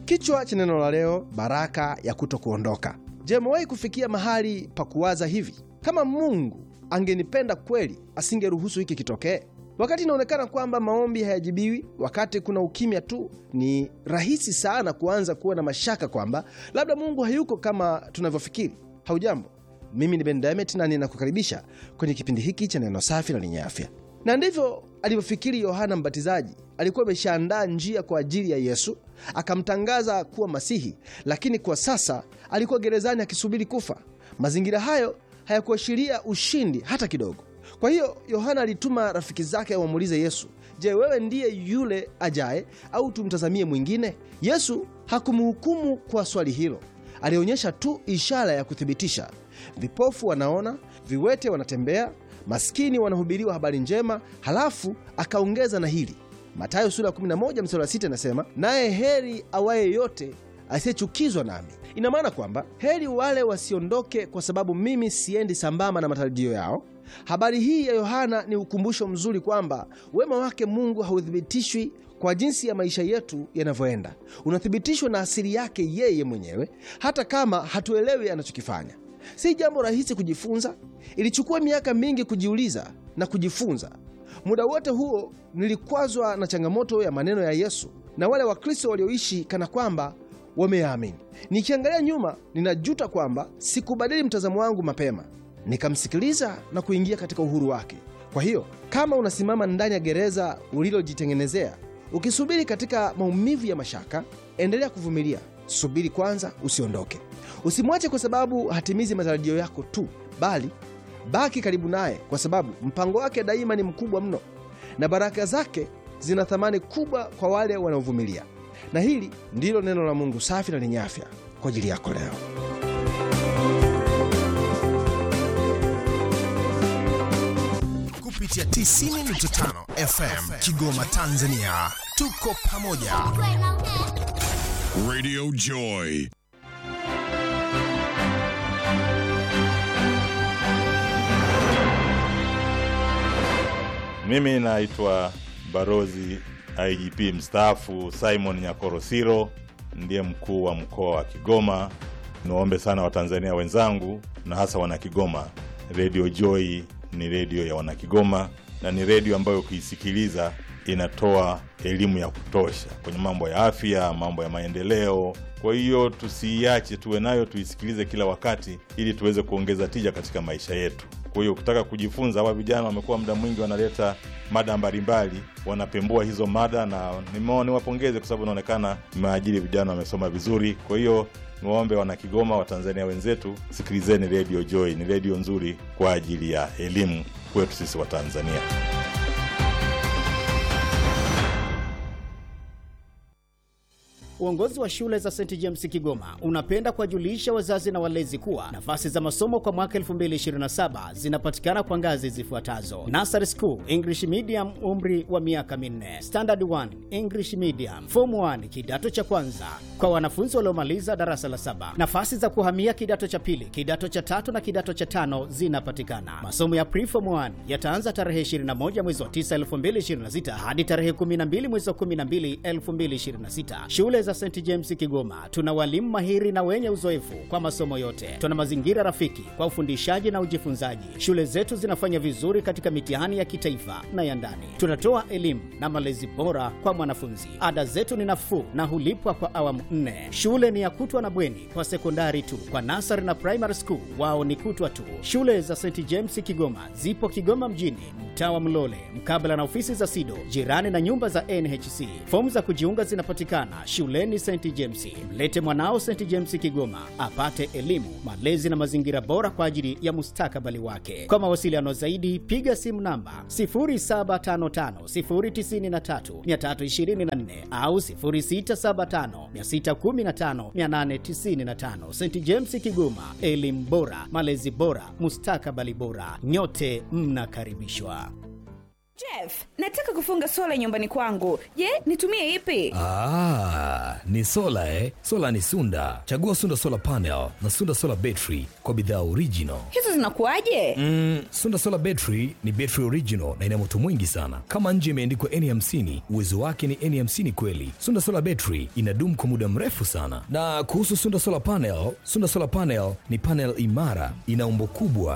Kichwa cha neno la leo, baraka ya kuto kuondoka. Je, umewahi kufikia mahali pa kuwaza hivi, kama Mungu angenipenda kweli, asingeruhusu hiki kitokee? Wakati inaonekana kwamba maombi hayajibiwi, wakati kuna ukimya tu, ni rahisi sana kuanza kuwa na mashaka kwamba labda Mungu hayuko kama tunavyofikiri. Haujambo, mimi ni Ben Diamond na ninakukaribisha kwenye kipindi hiki cha neno safi na lenye afya. Na ndivyo alivyofikiri Yohana Mbatizaji. Alikuwa ameshaandaa njia kwa ajili ya Yesu, akamtangaza kuwa Masihi, lakini kwa sasa alikuwa gerezani akisubiri kufa. Mazingira hayo hayakuashiria ushindi hata kidogo. Kwa hiyo Yohana alituma rafiki zake wamuulize Yesu, je, wewe ndiye yule ajaye au tumtazamie mwingine? Yesu hakumhukumu kwa swali hilo, alionyesha tu ishara ya kuthibitisha. Vipofu wanaona, viwete wanatembea, maskini wanahubiriwa habari njema. Halafu akaongeza na hili, Mathayo sura ya 11 mstari wa 6 inasema, naye heri awaye yote asiyechukizwa nami. Ina maana kwamba heri wale wasiondoke kwa sababu mimi siendi sambamba na matarajio yao. Habari hii ya Yohana ni ukumbusho mzuri kwamba wema wake Mungu hauthibitishwi kwa jinsi ya maisha yetu yanavyoenda, unathibitishwa na asili yake yeye mwenyewe, hata kama hatuelewi anachokifanya. Si jambo rahisi kujifunza. Ilichukua miaka mingi kujiuliza na kujifunza. Muda wote huo nilikwazwa na changamoto ya maneno ya Yesu na wale Wakristo walioishi kana kwamba wameyaamini. Nikiangalia nyuma, ninajuta kwamba sikubadili mtazamo wangu mapema, nikamsikiliza na kuingia katika uhuru wake. Kwa hiyo kama unasimama ndani ya gereza ulilojitengenezea ukisubiri katika maumivu ya mashaka, endelea kuvumilia. Subiri kwanza, usiondoke. Usimwache kwa sababu hatimizi matarajio yako tu, bali baki karibu naye, kwa sababu mpango wake daima ni mkubwa mno na baraka zake zina thamani kubwa kwa wale wanaovumilia. Na hili ndilo neno la Mungu safi na lenye afya kwa ajili yako leo. kupitia 90.5 FM Kigoma, Tanzania. Tuko pamoja. Radio Joy. Mimi naitwa Barozi IGP mstaafu Simon Nyakorosiro, ndiye mkuu wa mkoa wa Kigoma. Niwaombe sana Watanzania wenzangu na hasa Wanakigoma, Radio Joy ni redio ya Wanakigoma na ni redio ambayo ukiisikiliza inatoa elimu ya kutosha kwenye mambo ya afya, mambo ya maendeleo. Kwa hiyo tusiiache, tuwe nayo, tuisikilize kila wakati, ili tuweze kuongeza tija katika maisha yetu. Kwa hiyo ukitaka kujifunza, hawa vijana wamekuwa muda mwingi wanaleta mada mbalimbali, wanapembua hizo mada, na nimeona niwapongeze kwa sababu inaonekana mmeajiri vijana wamesoma vizuri. Kwa hiyo niwaombe wana Kigoma, Watanzania wenzetu, sikilizeni Radio Joy, ni redio nzuri kwa ajili ya elimu kwetu sisi Watanzania. Uongozi wa shule za St James Kigoma unapenda kuwajulisha wazazi na walezi kuwa nafasi za masomo kwa mwaka 2027 zinapatikana kwa ngazi zifuatazo: Nursery School English Medium, umri wa miaka minne; Standard 1 English Medium; Form 1 kidato cha kwanza kwa wanafunzi waliomaliza darasa la saba. Nafasi za kuhamia kidato cha pili, kidato cha tatu na kidato cha tano zinapatikana. Masomo ya Preform 1 yataanza tarehe 21 mwezi wa 9 2026 hadi tarehe 12 mwezi wa 12 2026. Shule za St James Kigoma tuna walimu mahiri na wenye uzoefu kwa masomo yote. Tuna mazingira rafiki kwa ufundishaji na ujifunzaji. Shule zetu zinafanya vizuri katika mitihani ya kitaifa na ya ndani. Tunatoa elimu na malezi bora kwa mwanafunzi. Ada zetu ni nafuu na hulipwa kwa awamu nne. Shule ni ya kutwa na bweni kwa sekondari tu. Kwa nasari na primary school wao ni kutwa tu. Shule za St James Kigoma zipo Kigoma mjini, mtaa wa Mlole, mkabala na ofisi za SIDO, jirani na nyumba za NHC. Fomu za kujiunga zinapatikana shuleni St James. Mlete mwanao St James Kigoma apate elimu, malezi na mazingira bora kwa ajili ya mustakabali wake. Kwa mawasiliano zaidi, piga simu namba 0755093324 au 0675615895. St James Kigoma, elimu bora, malezi bora, mustakabali bora. Nyote mnakaribishwa. Jeff, nataka kufunga sola nyumbani kwangu. Je, nitumie ipi? Ah, ni sola eh? Sola ni Sunda. Chagua Sunda Solar Panel na Sunda Solar Battery kwa bidhaa original. Hizo zinakuwaje? Mm, Sunda Solar Battery ni battery original na ina moto mwingi sana. Kama nje imeandikwa N50, uwezo wake ni N50 kweli. Sunda Solar Battery inadumu kwa muda mrefu sana. Na kuhusu Sunda Solar Panel, Sunda Solar Panel ni panel imara, ina umbo kubwa